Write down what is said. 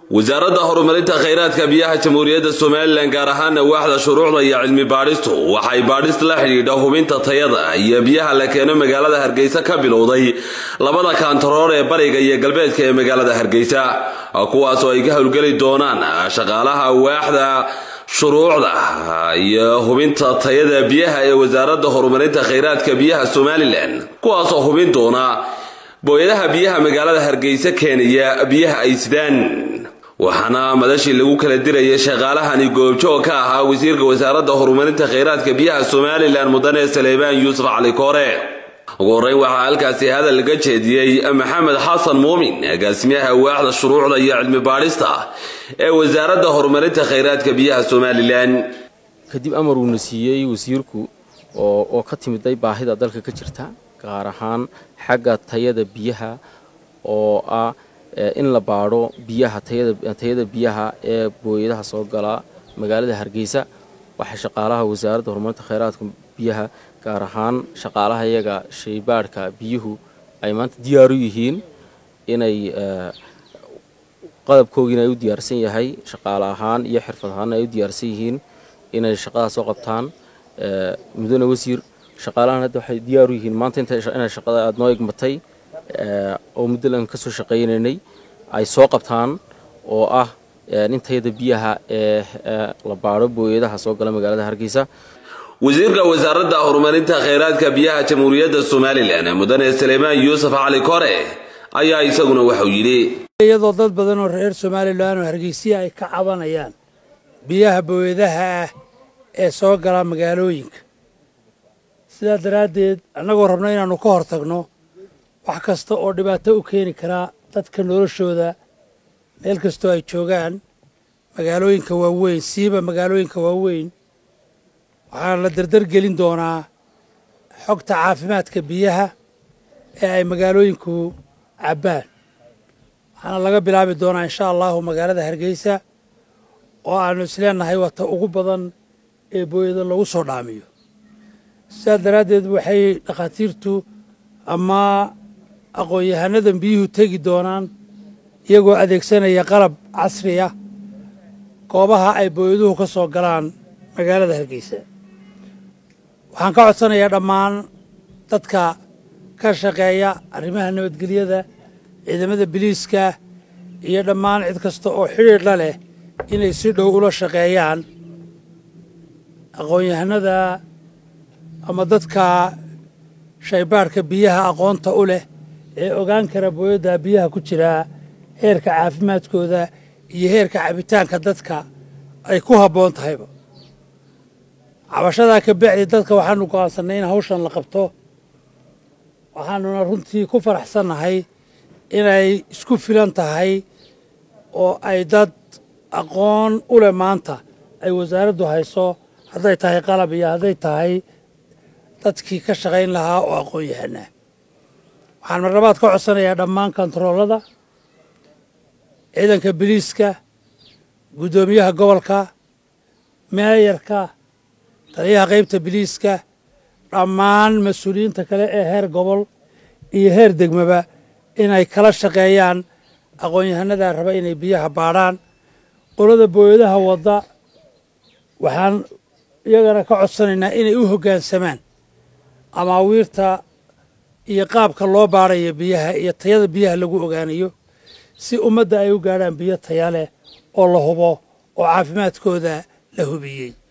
wasaaradda horumarinta khayraadka biyaha jamhuuriyadda somalilan gaar ahaana waaxda shuruucda iyo cilmi baadhistu waxay baadhis la xidhiidha hubinta tayada iyo biyaha la keeno magaalada hargeysa ka bilowday labada kaantaroor ee bariga iyo galbeedka ee magaalada hargeysa kuwaasoo ay ka howlgeli doonaan shaqaalaha waaxda shuruucda iyo hubinta tayada biyaha ee wasaaradda horumarinta khayraadka biyaha somalilan kuwaasoo hubin doona booyadaha biyaha magaalada hargeysa keenaya biyaha ay sidaan waxaana madashii lagu kala dirayay shaqaalahani goobjoog ka ahaa wasiirka wasaaradda horumarinta khayraadka biyaha somalilan mudane saleebaan yuusuf cali koore ugu horreyn waxaa halkaasi hadal laga jeediyey maxamed xasan muumin agaasimaha waaxda shuruucda iyo cilmi baadhista ee wasaaradda horumarinta khayraadka biyaha somalilan kadib amar uuna siiyey wasiirku oo ka timiday baahida dalka ka jirta gaar ahaan xagga tayada biyaha oo ah in la baadho biyaha tayada biyaha ee booyadaha soo gala magaalada hargeysa waxaa shaqaalaha wasaaradda horumarinta khayraadka biyaha gaar ahaan shaqaalaha iyaga shaybaadhka biyuhu ay maanta diyaar u yihiin inay qadabkoogiina ay u diyaarsan yahay shaqaale ahaan iyo xirfad ahaanna ay u diyaarsan yihiin inay shaqadaas soo qabtaan mudane wasiir shaqaalahan hadda waxay diyaar u yihiin maanta inay shaqada aada noo igmatay oo muddo lan ka soo shaqaynaynay ay soo qabtaan oo ah in tayada biyaha ee la baadho booyadaha soo gala magaalada hargeysa wasiirka wasaaradda horumarinta khayraadka biyaha jamhuuriyadda somalilan mudane saleemaan yuusuf cali kore ayaa isaguna waxau yidhi iyadoo dad badan oo reer somalilan oo hargeysiya ay ka cabanayaan biyaha booyadaha ah ee soo gala magaalooyinka sidaa daraaddeed annagoo rabno inaannu ka hor tagno wax kasta oo dhibaato u keeni karaa dadka noloshooda meel kastoo ay joogaan magaalooyinka waaweyn siiba magaalooyinka waaweyn waxaana la dardar gelin doonaa xogta caafimaadka biyaha ee ay magaalooyinku cabbaan waxaana laga bilaabi doonaa insha allahu magaalada hargeysa oo aannu isleenahay wata ugu badan ee booyada lagu soo dhaamiyo sidaas daraaddeed waxay dhakhaatiirtu ama aqoon-yahanadan biyuhu tegi doonaan iyagoo adeegsanaya qalab casri ah goobaha ay booyaduhu ka soo galaan magaalada hargeysa waxaan ka codsanayaa dhammaan dadka ka shaqeeya arrimaha nabadgelyada ciidamada biliiska iyo dhammaan cid kasta oo xidhiidh la leh inay si dhow ula shaqeeyaan aqoon-yahanada ama dadka shaybaadhka biyaha aqoonta u leh ee ogaan kara booyadda biyaha ku jiraa heerka caafimaadkooda iyo heerka cabitaanka dadka ay ku habboon tahayba cabashadaa ka bacdi dadka waxaanu go'aansannay in hawshan la qabto waxaanuna runtii ku faraxsannahay inay isku filan tahay oo ay dad aqoon u leh maanta ay wasaaraddu hayso hadday tahay qalab iyo hadday tahay dadkii ka shaqayn lahaa oo aqoon yahanaa waxaan marlabaad ka codsanayaa dhammaan kontaroolada ciidanka biliiska guddoomiyaha gobolka meeyarka taliyaha qaybta biliiska dhammaan mas-uuliyiinta kale ee heer gobol iyo heer degmaba inay kala shaqeeyaan aqoon-yahanadaa raba inay biyaha baadhaan qolada booyadaha wadda waxaan iyagana ka codsanaynaa inay u hoggaansamaan amaawiirta iyo qaabka loo baadhayo biyaha iyo tayada biyaha lagu ogaanayo si ummadda ay u gaadhaan biyo taya leh oo la hubo oo caafimaadkooda la hubiyey